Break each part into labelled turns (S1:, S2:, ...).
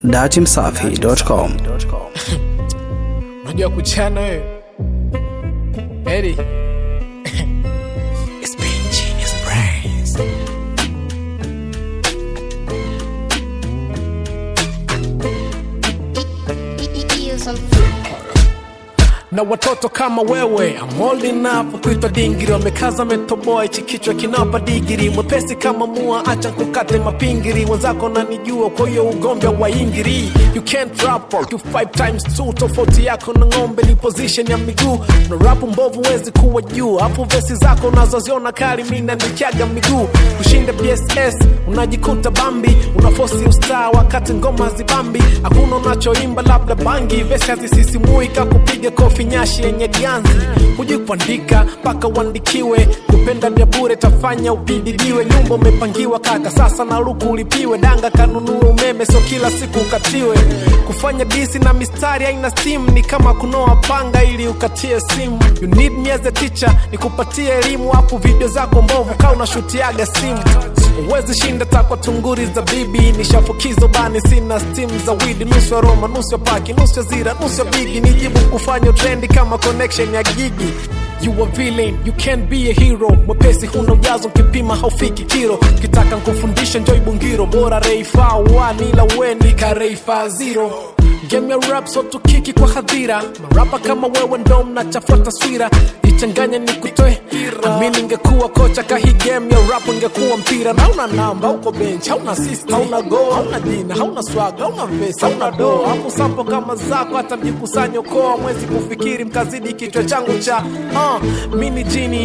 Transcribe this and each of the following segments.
S1: datimsafi.com.
S2: unajua kuchana wewe Eddie. It's been genius brains. na watoto kama wewe I'm old enough kuitwa dingiri wamekaza metoboa hichi kichwa kinapa digiri mwepesi kama mua acha kukate mapingiri wenzako nanijua kwa hiyo ugombe wa ingiri you can't rap or you five times two tofauti yako na ng'ombe ni position ya miguu na rapu mbovu wezi kuwa juu hapo vesi zako unazoziona kali mi nanichaga miguu kushinda bss unajikuta bambi unafosi ustaa wakati ngoma zibambi hakuna unachoimba labda bangi vesi hazisisimui kakupiga kofi nyashi yenye ganzi hujui kuandika mpaka uandikiwe kupenda vya bure tafanya ubididiwe nyumba umepangiwa kaka sasa na luku ulipiwe danga kanunue umeme so kila siku ukatiwe kufanya disi na mistari aina steam ni kama kunoa panga ili ukatie simu you need me as a teacher nikupatie elimu hapo video zako mbovu kaa unashutiaga simu uwezi shinda takwa tunguri za bibi nishafukizo bani sina stim za widi nusu ya roma nusu ya paki nusu ya zira nusu ya bigi nijibu kufanya trendi kama connection ya gigi You a villain, you can't be a hero mwepesi huna ujazo kipima haufiki kiro kitaka nkufundisha njoi bungiro bora reifa wani ila weni ka reifa zero game ya rap so tukiki kwa hadhira marapa kama wewe ndo mnachafua taswira ichanganya ni kutoe ami ningekuwa kocha kahi game ya rap ingekuwa mpira na una namba uko bench hauna assist hauna go hauna jina hauna swag hauna vesi hauna do hapo sampo kama zako hata mjikusanyo koa mwezi kufikiri mkazidi kichwa changu cha uh, mini jini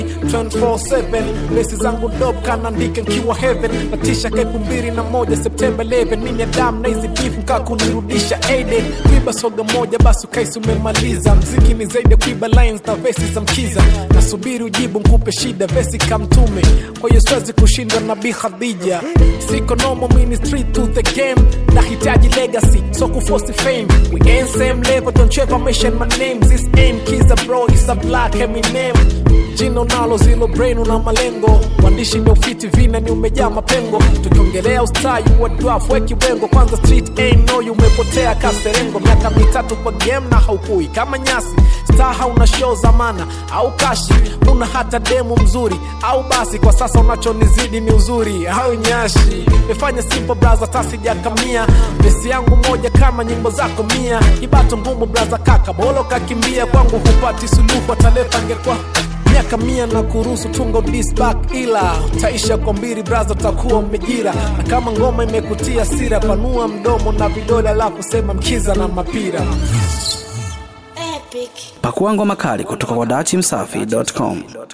S2: 24/7 besi zangu dope kanaandika nkiwa heaven natisha kepu mbili na moja septemba 11 mini adam na hizi beef mkaa kunirudisha aided kuiba soga moja basi ukaisi umemaliza mziki ni zaidi ya kuiba lines na vesi za mkiza nasubiri ujibu nkupe shida vesi kamtume kwa hiyo siwezi kushindwa na bi khadija siko nomo mini street to the game nahitaji legacy so kuforce fame we ain't same level don't you ever mention my name this ain't kiza bro is a black eminem jina unalo zilo brain una malengo wandishi ndio fiti vina ni umejaa mapengo tukiongelea ustayi wa dwaf weki wengo kwanza street ain't no you umepotea kaserengo miaka mitatu kwa game na haukui kama nyasi star hauna show zamana au kashi una hata demu mzuri au basi kwa sasa unachonizidi ni uzuri au nyashi mefanya simple braza tasijakamia vesi yangu moja kama nyimbo zako mia ibato ngumu braza kaka bolo kakimbia kwangu hupati suluhu ataleta ngekwa miaka mia na kuruhusu tungo disback ila utaisha kwa mbili braza utakuwa umejira na kama ngoma imekutia sira panua mdomo na vidole alafu sema mkiza na mapira
S1: Pakua ngoma kali kutoka kwa datimsafi.com.